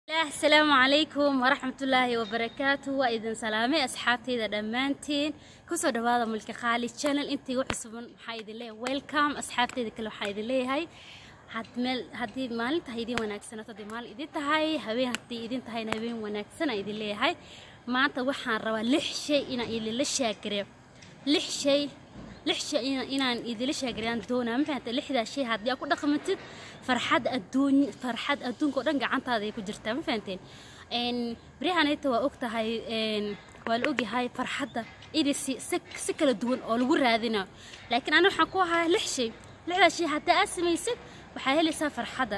asalaamu calaykum waraxmatullaahi wabarakaatu waa idin salaamay asxaabtayda dhammaantiin kusoo dhawaada mulki qaali channel intii u cusuban waxaa idin leeyahay welcome asxaabtayda kale waxaa idin leeyahay hadmeel haddii maalinta idin wanaagsanaato haddii maalin idin tahay habeen haddii idin tahayna habeen wanaagsan idin leeyahay maanta waxaan rabaa lix shay inaan idinla shaagareeyo lix shay lix shay inaan idinla shaagareeyaan doonaa ma fahamtay lixdaa shay haddii aad ku dhaqmatid farxad adduun farxad adduunka oo dhan gacantaada ay ku jirtaa ma fahanteen baryahanayta waa og tahay waa la ogyahay farxadda inay si si kala duwan oo lagu raadinayo laakiin aniga waxaan ku ahaa lix shay lixdaa shay haddii aad samaysid waxaa helaysaa farxadda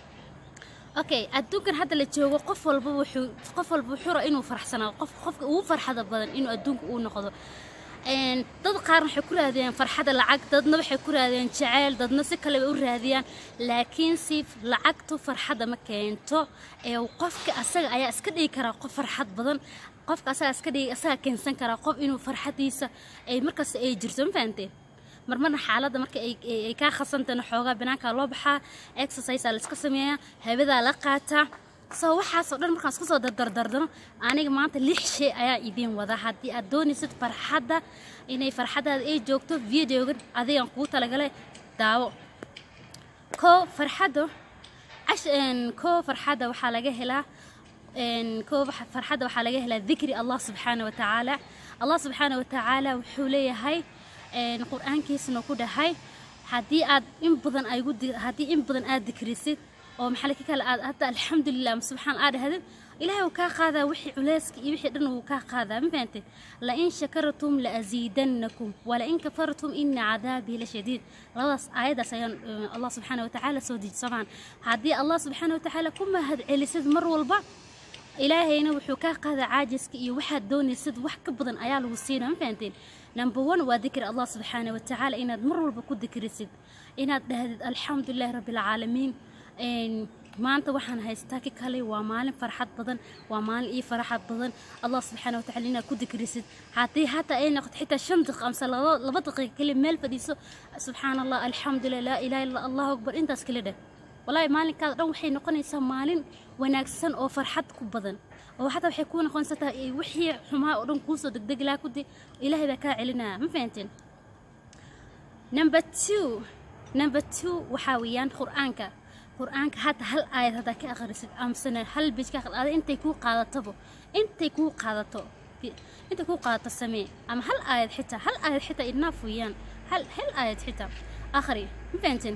okay adduunkan hadda la joogo qof walba wuxuu qof walba wuxuu raa inuu farxsanaado qof qofka ugu farxada badan inuu adduunka uu noqdo dad qaarna waxay ku raadiyaan farxadda lacag dadna waxay ku raadiyaan jaceyl dadna si kaleba u raadiyaan laakiin si lacagtu farxadda ma keento ee qofka asaga ayaa iska dhigi karaa qof farxad badan qofka asaga iska dhigi asaga keensan karaa qof inuu farxadiisa ay markaas ay jirto ma fahanteen marmarna xaaladda marka ay kaa khasantana xoogaa banaankaa loo baxaa exercise aa la iska sameeyaa habadaa la qaataa soo waxaasoo dhan markaan isku soo dardardardano aniga maanta lix shay ayaa idiin wada haddii aad doonaysid farxadda inay farxaddaada ay joogto videogan adigan kuu talagalay daawo koo farxadda koo farxadda waxaa laga helaa koo farxadda waxaa laga helaa dikri allah subxaana watacaala allah subxaana watacaala wuxuu leeyahay qur-aankiisana ku dhahay haddii aad in badan aygu haddii in badan aad dikrisid oo maxaa ka kale aad hadda alxamdulilah subxaan aad dhahdid ilaahay wuu kaa qaadaa wixii culeyska iyo wixii dhan wuu kaa qaadaa ma fahantay la in shakartum la aziidannakum wala in kafartum ina cadaabii la shadiid labadaas aayadaas ayaan allah subxaana watacaala soo dejisamaan haddii allah subxaana watacaala ku mahad celisid mar walba ilaahayna wuxuu kaa qaadaa caajiska iyo waxaad doonaysid wax ka badan ayaa lagu siinaa ma fahanteen number one waa dikri allah subxaana watacaala inaad mar walba ku dikrisid inaad dhahdid alxamdulilahi rabbi alcaalamiin maanta waxaan haystaa ki kale waa maalin farxad badan waa maalin ii farxad badan allah subxaana watacaala inaad ku dikrisid haddii hataa ay noqoto xitaa shan daqiiq amse laba daqiiqa kale meel fadhiiso subxaana allah alxamdulilah laa ilaha illa allahu akbar intaas kale dheh walaahi maalinkaada dhan waxay noqonaysaa maalin wanaagsan oo farxad ku badan oo xataa waxay kuu noqonaysaa wixii xumaa oo dhan kuusoo degdegi lahaa kudi ilaahay baa kaa celinaya ma fahanteen number two number two waxaa weeyaan qur-aanka qur-aanka hadda hal aayad haddaa ka akhrisid amsana hal bij ka akhri ada intay kuu qaadatabo intay kuu qaadato intay kuu qaadato samee ama hal aayad xitaa hal aayad xitaa idnaaf weeyaan hal hal aayad xitaa akhri ma fahanteen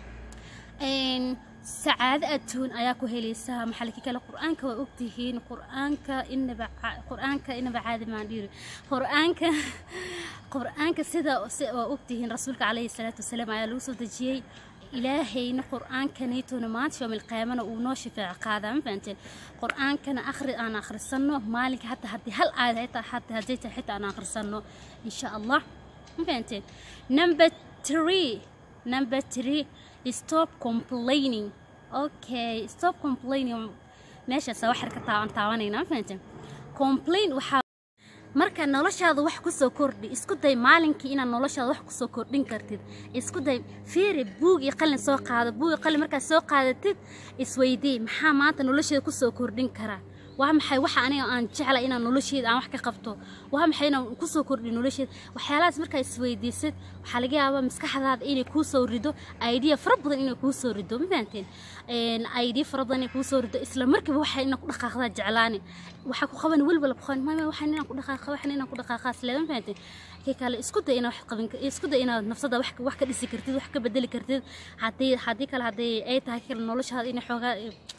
sacaado adduun ayaa ku helaysaa maxalki kale qur-aanka waa ogtihiin qur-aanka inaba qur-aanka inaba caadi maan dhiri qur-aanka qur-aanka sida waa ogtihiin rasuulka calayhi salaatu wasalaam ayaa lagu soo dejiyey ilaahayna qur-aankanaytona maanta yoomil qiyaamana uu noo shafeeco qaadaa ma fahanteen qur-aankana akhri aan akhrisanno maalinka hata haddii hal aayad xitaa hata haddii tahay xitaa aan akhrisanno insha allah ma fahanteen number three number three stop complaining okay stop complaining meeshaas wax ka taaban taabanayna ma fahanteen complain waxaa marka noloshaada wax ku soo kordhi isku day maalinkii inaad noloshaada wax ku soo kordhin kartid isku day fiiri buug iyo qalin soo qaado buug iyo qalin markaad soo qaadatid isweydii maxaa maanta nolosheeda ku soo kordhin karaa waa maxay waxa aniga aan jeclay inaan nolosheeda aan wax ka qabto waa maxay inaan ku soo kordhiyo nolosheeda waxyaalahaas markaa isweydiisid waxaa laga yaabaa maskaxdaada inay kuu soo rido idea fara badan inay kuu soo rido ma fahanteen idea fara badan inay kuu soo rido isla markiiba waxa inaan ku dhaqaaqdaa jeclaani waxaa ku qaban welwala qoon mama waxaan inaan ku dhaqaaqa waxaan inaan ku dhaqaaqaa isleeda ma fahanteen kii kale isku day inaad wax qaban isku day inaad nafsada wax wax ka dhisi kartid wax ka bedeli kartid haddii haddii kale haddii ay tahay kale noloshaada inay xoogaa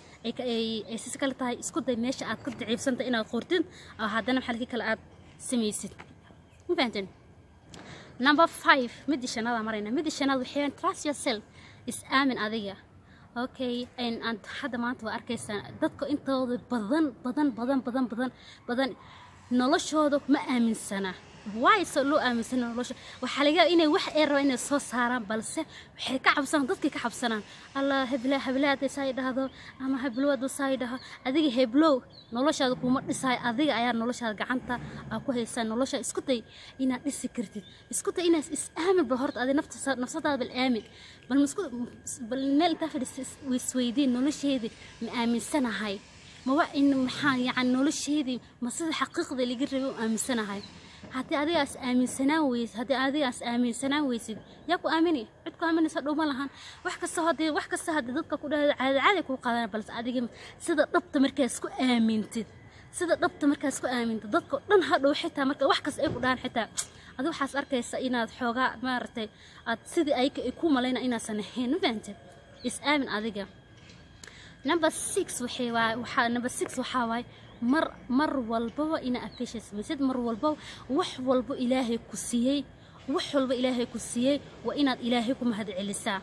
ay sis kale tahay isku day meesha aad ka daciifsanta inaad qortid oo haddana maxalkii kale aad samaysid ma fahanteen number five midii shanaada marayna midii shanaad waxay trust yourself is aamin adiga okay hadda maanta waa arkaysaa dadka intooda badan badan badan badan badan badan noloshooda ma aaminsana waay soo loo aaminsana nolosha waxaa laga inay wax ay rabaan inay soo saaraan balse waxay ka cabsanaan dadkay ka cabsanaan allah hebla heblaada saa dhahdo ama heblowada saa dhaho adiga heblow noloshaada kuma dhisaay adiga ayaa noloshaada gacanta aa ku haysaa nolosha isku day inaad dhisi kartid isku day inaad is aamin bal horta adi nafta nafsadaada bal aamin bal masku bal meel intaa fadhiisa isweydiin nolosheedii ma aaminsanahay ma waa in maxaa yani nolosheedii ma sida xaqiiqda laga rabay u aaminsanahay haddii adigaas aaminsanaan weysid haddii adigaas aaminsanaan weysid yaa ku aamini cid ku aaminaysa dhow ma lahan wax kasta haddii wax kasta haddii dadka ku dhahdo caadi caadi kuu qaadana balse adiga sida dhabta markaas ku aamintid sida dhabta markaas ku aamintid dadka dhan hadhow xitaa marka wax kasta ay ku dhahan xitaa adi waxaas arkaysa inaad xoogaa maaragtay aad sidii ay ku malayna inaasan ahayn ma fahantay is aamin adiga number six waxay waay waxaa number six waxaa waay mar mar walbaba inaa appreciate samaysid mar walbaba wax walbo ilaahay ku siiyey wax walba ilaahay ku siiyey waa inaad ilaahay ku mahad celisaa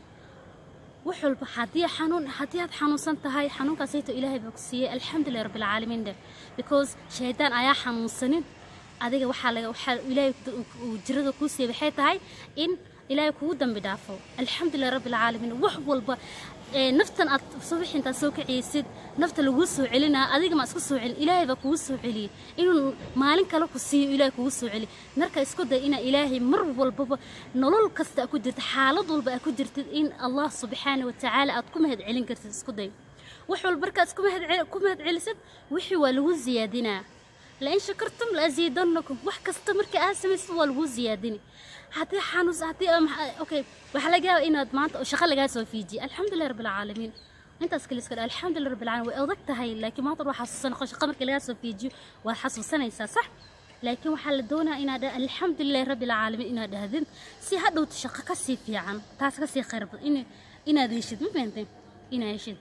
wax walba haddii xanuun haddii aad xanuunsan tahay xanuunkaasayto ilaahay baa ku siiyey alxamdulilah rabbilcaalamiin dheh because shaydaan ayaa xanuunsanin adiga waxaa laga waxaa ilaahay jirada kuu siiyey waxay tahay in ilaahay kugu dambi dhaafo alxamdulilah rabbilcaalamiin wax walba naftan aad subax intaad soo kaciysid nafta laguu soo celinaa adiga ma isku soo celin ilaahay baa kugu soo celiyey inuu maalin kale ku siiyo ilaahay kugu soo celi marka isku day inaa ilaahay mar walbaba nolol kasta aad ku jirtid xaalad walba aad ku jirtid in allah subxaana wa tacaala aad ku mahad celin kartid isku day wax walba markaad ku mahad celisid wixii waa lagu ziyaadinaa lain shakartum laaziidanakum wax kasta marka aad samaysid waa lagu ziyaadini haddii xanuus haddii okay waxaa laga yaabaa inaad maanta shaqo lagaa soo fiijiye alxamdulilah rabbilcaalamiin intaas kale iska dha alxamdulilah rabbilcaalamiin way adag tahay laakiin maanta waa xasuusan shaqa marka lagaa soo fiijiyo waad xasuusanaysaa sax laakiin waxaa la doonaya inaad dha alxamdulilahi rabbilcaalamiin inaad dhahdin si hadhowta shaqo kasii fiican taas kasii khayr badan inaad heshid ma fahantay inaad heshid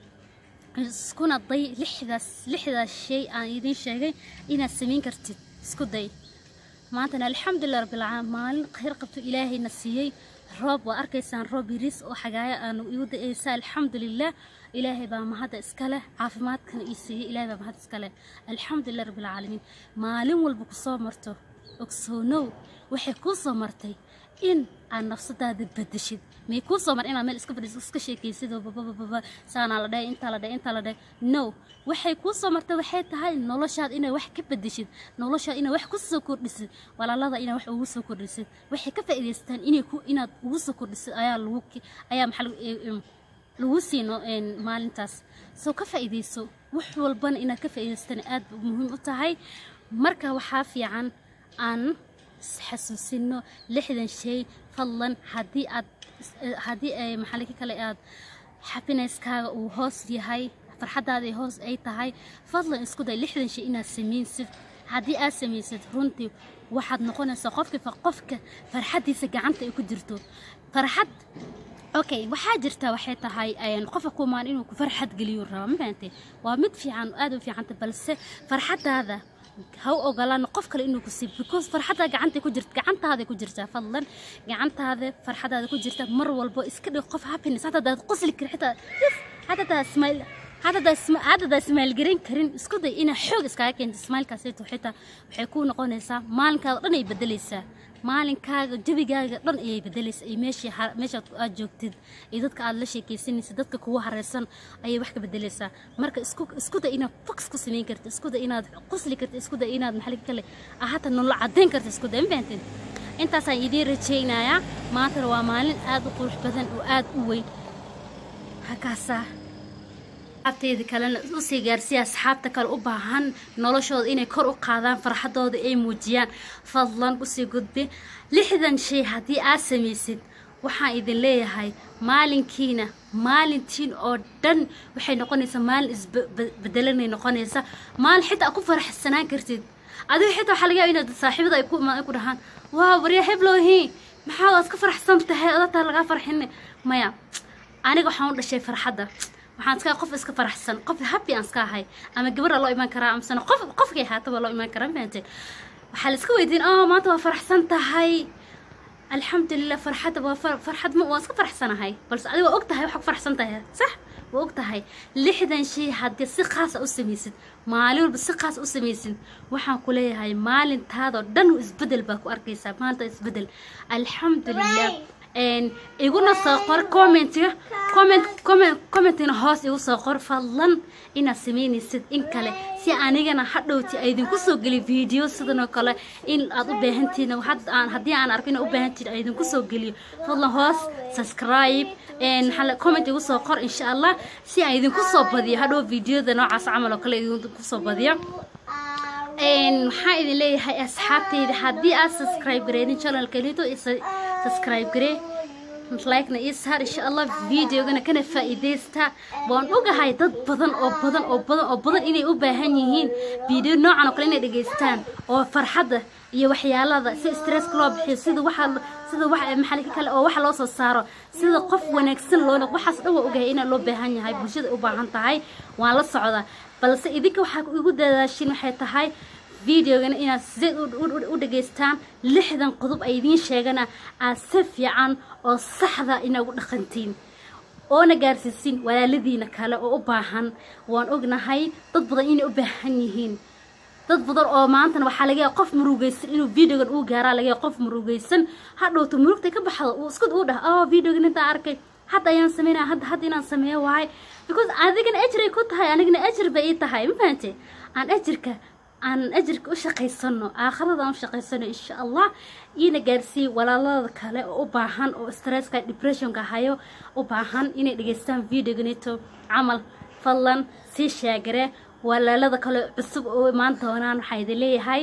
iskuna day lixdaas lixdaas shay aan idiin sheegay inaad samayn kartid isku day maantana alxamdulilah rabbilcaalamiin maalin khayr qabto ilaahayna siiyey roob waa arkaysaan roob yariis oo xagaaya aanu igu da-aysa alxamdulilah ilaahay baa mahadda iska leh caafimaadkana ii siiyey ilaahay baa mahad iska leh alxamdulilah rabbilcaalamiin maalin walba ku soo marto ogsoonow waxay kuu soo martay in aad nafsadaada bedeshid may kuu soo mar inaad meel iska fadhiiso iska sheekaysid oo babababa saanaa la dhahay intaa la dhahay intaa la dhahay no waxay kuu soo martay waxay tahay noloshaad inaad wax ka bedeshid noloshaad inaad wax ku soo kordhisid walaalada inaad wax ugu soo kordhisid waxay ka faa'iidaystaan inay ku inaad ugu soo kordhisid ayaa lagu ayaa maxaa lagu siino maalintaas soo ka faa'iidayso wax walbana inaad ka faa'iidaystaan aad muhiim u tahay marka waxaa fiican aan xasuusino lixdan shay fadlan haddii aad haddii ay maxalika kale aad xappineskaaga uu hoos yahay farxadaada hoos ay tahay fadlan isku day lixdan shay inaad samaysid haddii aad samaysid runtii waxaad noqonaysaa qofka qofka farxaddiisa gacanta ay ku jirto farxad okay waxaa jirta waxay tahay qofka kumaan inuu ku farxad geliyo raba ma fahantay waa mid fiican aad u fiicanta balse farxadaada ha u ogolaan qof kale inuu ku siibo because farxadda gacanta ku jirta gacantaada ku jirtaa fadlan gacantaada farxadaada ku jirta mar walbo iska dhig qof happiness hata daad qosli kar xitaa hata daa smile hata daa hata daa smile garan karin isku day inaa xoog iskaga keento smilekaasayto xitaa waxay kuu noqonaysaa maalinkaada dhan ay bedelaysaa maalinkaaga jabigaaga dhan ayay bedelaysa ay meeshii meeshaad aad joogtid iyo dadka aad la sheekaysanaysa dadka kugu hareysan ayay wax ka bedelaysaa marka isku isku day inaad fox ku samayn karta isku day inaad qosli karta isku day inaad maxalli kale hata nolol caddayn karta isku day ma fahanteen intaasaan idiin rajaynayaa maantana waa maalin aad u qurux badan oo aad u weyn hakaasaa abteeda kalena usii gaarsiya asxaabta kale u baahan noloshooda inay kor u qaadaan farxadooda ay muujiyaan fadlan usii gudbi lixdan shay haddii aad samaysid waxaan idin leeyahay maalinkiina maalintiin oo dhan waxay noqonaysaa maalin isbedelanay noqonaysa maalin xitaa ku faraxsanaan kartid adiga xitaa waxaa laga yaaba inaad saaxiibada ay ku imaan ku dhahaan waa waryaa heblowhi maxaa waad ka faraxsan tahay adataa lagaa farxine maya aniga waxaan u dhashay farxadda waxaan iska qof iska faraxsan qof happy aan iska ahay ama gabadha loo imaan karaa amasana qof qofkay haataba loo imaan karaa fahamtay waxaa la iska weydiin oh maanta waa faraxsan tahay alxamdulilah farxadda waa farxad ma waan iska faraxsanahay balse adiga waa og tahay waxaa ku faraxsan tahay sax waa og tahay lixdan shay haddii si khaasa u samaysid maalin walba si khaas u samaysid waxaan ku leeyahay maalintaadoo dhan isbedel baa ku arkaysaa maanta isbedel alxamdulilah iguna soo qor commentiga comment comment commentina hoos igu soo qor fadlan inaad samaynaysid in kale si anigana hadhowti aydinku soo geliyo video sidan oo kale in aad u baahantihiin aan haddii aan arko inaad u baahantihiin aydinku soo geliyo fadlan hoos subscribe comment igu soo qor insha allah si aan idinku soo badiyo hadhow videoda noocaas camal oo kale idinku soo badiyo maxaa idin leeyahay asxaabteyda haddii aad subscribe gareedin channelkanito subscribe garee like-na ii saar insha allah videogana kana faa'iidaysta waan ogahay dad badan oo badan oo badan oo badan inay u baahan yihiin video noocan oo kale inay dhegaystaan oo farxadda iyo waxyaalada si stresska loo bixiyo sida waxa sida wax maxalika kale oo waxa loo soo saaro sida qof wanaagsan loo noqdo waxaas dhan waa ogahay inaa loo baahan yahay bulshada u baahan tahay waan la socdaa balse idinka waxaa igu dadaashin waxay tahay videogana inaad sideed u dhegaystaan lixdan qodob ay idiin sheegana aad si fiican oo saxda inagu dhaqantiin oona gaarsiisin walaaladiina kale oo u baahan waan ognahay dad badan inay u baahan yihiin dad badan oo maantana waxaa laga yaaba qof murugaysan inuu videogan uu gaaraa laga yaaba qof murugaysan hadhowto murugtay ka baxdo uu isku uu dhah oh videogan intaa arkay hadda ayaan sameynaya hadda hadda inaan sameeyo waaye because adigana ajray ku tahay anigana ajir bay ii tahay ma fahante aan ajirka aan ajirka u shaqaysano aakhirada aan u shaqaysano insha allah iina gaarsiiye walaalada kale oo u baahan oo stresska depressionka hayo u baahan inay dhegaystaan videoganito camal fadlan sii sheegare walaalada kale cusub oo imaan doonaan waxaa idin leeyahay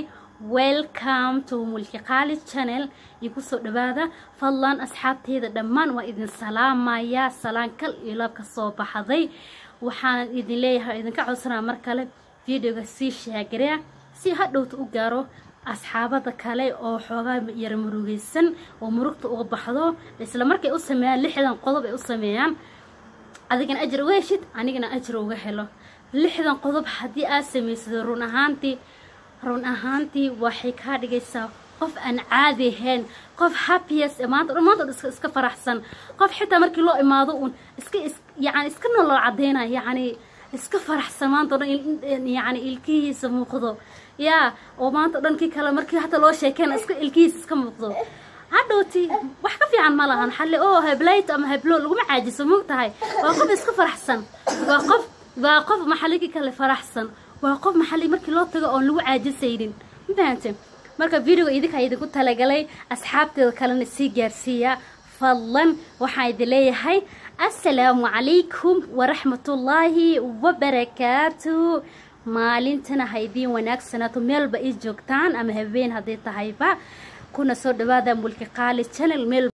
welcome to mulki qaali channel iyo kusoo dhawaada fadlan asxaabteyda dhammaan waa idin salaamayaa salaan kal iyo laab ka soo baxday waxaan idin leeyahay idinka codsanaa mar kale videoga sii sheegarea si hadhowta u gaaro asxaabada kale oo xoogaa yara murugaysan oo murugta uga baxdo isla markay u sameeyaan lixdan qodob ay u sameeyaan adigana ajar uga heshid anigana ajar uga helo lixdan qodob haddii aad samaysado run ahaantii run ahaantii waxay kaa dhigaysaa qof aan caadi ahayn qof happiyes maanta dhan maanta iska iska faraxsan qof xitaa markii loo imaado uun iska is yacni iska nolol cadeynaya yacni iska faraxsan maanta o dhan yacni ilkihiisa muuqdo yaa oo maanta o dhan kii kale markii hata loo sheekeyna iska ilkihiisa iska muuqdo hadhowti wax ka fiican ma lahan xalle oo heblayt ama heblo laguma caajiso moog tahay waa qof iska faraxsan waa qof waa qof maxalligii kale faraxsan waa qof maxalli markii loo tago oon lagu caajisaynin ma fahante marka videoga idinkaa idinku talagalay asxaabteeda kalena sii gaarsiiya fadlan waxaa idin leeyahay assalaamu calaykum waraxmatullaahi wabarakaatu maalintana ha idiin wanaagsanaato meelba ii joogtaan ama habeen hadday tahayba kuna soo dhawaada mulki qaali channel meel